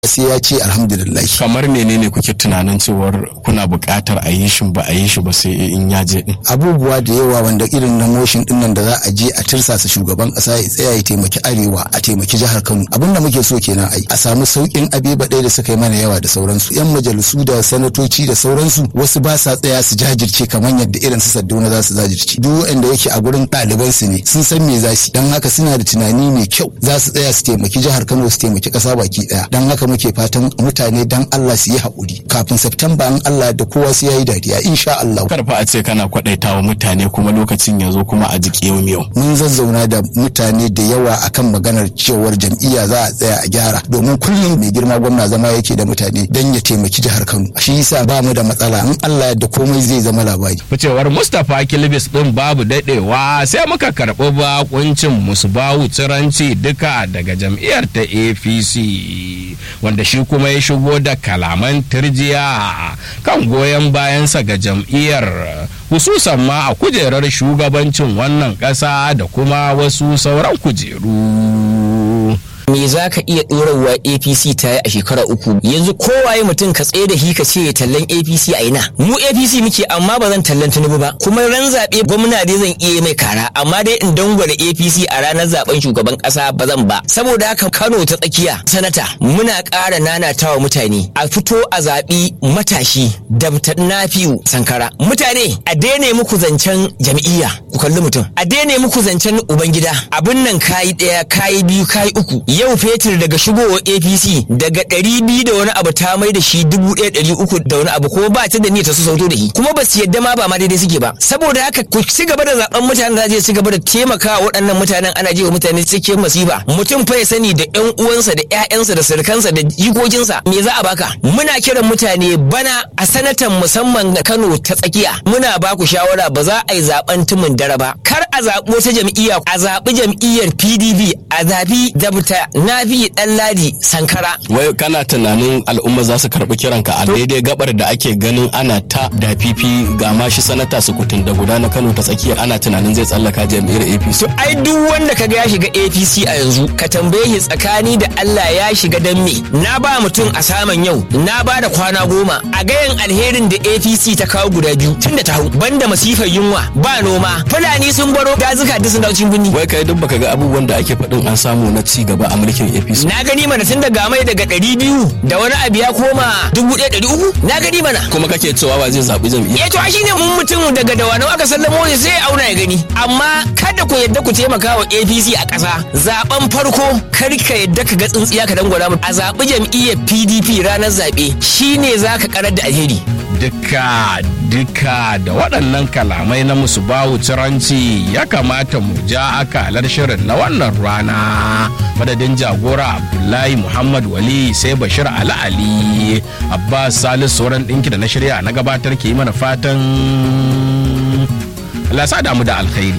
sai ya ce alhamdulillah kamar menene kuke tunanin cewar kuna buƙatar a yi shi ba a yi shi ba sai in ya je din abubuwa da yawa wanda irin na motion din nan da za a je a tirsasa shugaban kasa ya tsaya ya taimaki arewa a taimaki jihar Kano abinda muke so kenan ai a samu saukin abeba ɗaya da suka yi mana yawa da sauransu yan majalisu da sanatoci da sauransu wasu ba sa tsaya su jajirce kamar yadda irin su Saddauna za su jajirce duk wanda yake a gurin ɗaliban su ne sun san me za su dan haka suna da tunani mai kyau za su tsaya su taimaki jihar Kano su taimaki ƙasa baki ɗaya dan haka muke fatan mutane dan Allah su yi haƙuri kafin September an Allah da kowa su yayi dariya insha Allah karfa a ce kana kwadaitawa mutane kuma lokacin ya zo kuma a jiki yau yau mun zazzauna da mutane da yawa akan maganar cewar jam'iyya za a tsaya a gyara domin kullum mai girma gwamna zama yake da mutane dan ya taimaki jihar Kano shi yasa ba mu da matsala in Allah da komai zai zama labari ficewar Mustapha Kilbis din babu dadewa sai muka karɓi bakuncin Musbahu Tsiranci duka daga jam'iyyar ta APC wanda shi kuma ya shigo da kalaman turjiya kan goyon bayansa ga jam'iyyar hususan ma a kujerar shugabancin wannan ƙasa da kuma wasu sauran kujeru. me za ka iya ɗorarwa apc ta yi a shekara uku yanzu kowaye mutum ka tsaye da shi ka ce tallan apc a ina mu apc muke amma ba zan tallan tinubu ba kuma ran zaɓe gwamna dai zan iya mai kara amma dai in dangwale apc a ranar zaben shugaban ƙasa ba zan ba saboda haka kano ta tsakiya sanata muna ƙara nanatawa mutane a fito a zaɓi matashi dabta nafiu sankara mutane a daina muku zancen jam'iyya ku kalli mutum a daina muku zancen ubangida abin nan kayi ɗaya kayi biyu kayi uku yau fetur daga shigowar apc daga ɗari biyu da wani abu ta mai da shi dubu ɗaya ɗari uku da wani abu kuma ba ta da niyyar ta su sauto da shi kuma ba su yadda ma ba ma daidai suke ba saboda haka ku ci gaba da zaben mutanen da zai ci gaba da taimakawa waɗannan mutanen ana jewa mutane cikin masifa mutum fa ya sani da ƴan uwansa da ƴaƴansa da surukansa da jikokinsa me za a baka muna kiran mutane bana a sanatan musamman na Kano ta tsakiya muna ba ku shawara ba za a yi zaben tumin dare ba kar a zaɓi wata jam'iyya a zaɓi jam'iyyar PDP a zaɓi dabta na bi dan ladi sankara wai kana tunanin al'umma za su karɓi kiranka a daidai gabar da ake ganin ana ta da fifi ga ma shi sanata sukutun da guda na kano ta tsakiyar ana tunanin zai tsallaka jam'iyyar apc to ai duk wanda kaga ya shiga apc a yanzu ka tambaye shi tsakani da allah ya shiga dan me na ba mutum a saman yau na ba da kwana goma a gayan alherin da apc ta kawo guda biyu tun da ta hau banda masifar yunwa ba noma fulani sun baro dazuka duk sun dawo cikin birni wai kai duk baka ga abubuwan da ake faɗin an samu na ci gaba a mulkin APC. Na gani mana tun daga mai daga ɗari biyu da wani abu ya koma dubu ɗaya ɗari uku na gani mana. Kuma kake cewa ba zai zaɓi jam'iyya. Eh to shi ne mun mutum daga dawanau aka sallamo ne sai ya auna ya gani. Amma kada ku yadda ku taimaka wa APC a ƙasa. Zaben farko kar ka yadda ka ga tsintsiya ka dangwala mu. A zaɓi jam'iyyar PDP ranar zaɓe shine za ka karar da alheri. Duka duka da waɗannan kalamai na musu bawu ciranci ya kamata mu ja akalar shirin na wannan rana madadin jagora abdullahi muhammad wali sai bashir ali ali abbas salisu sauran ɗinki da na shirya na gabatar ke yi mana fatan lasa damu da alkhairi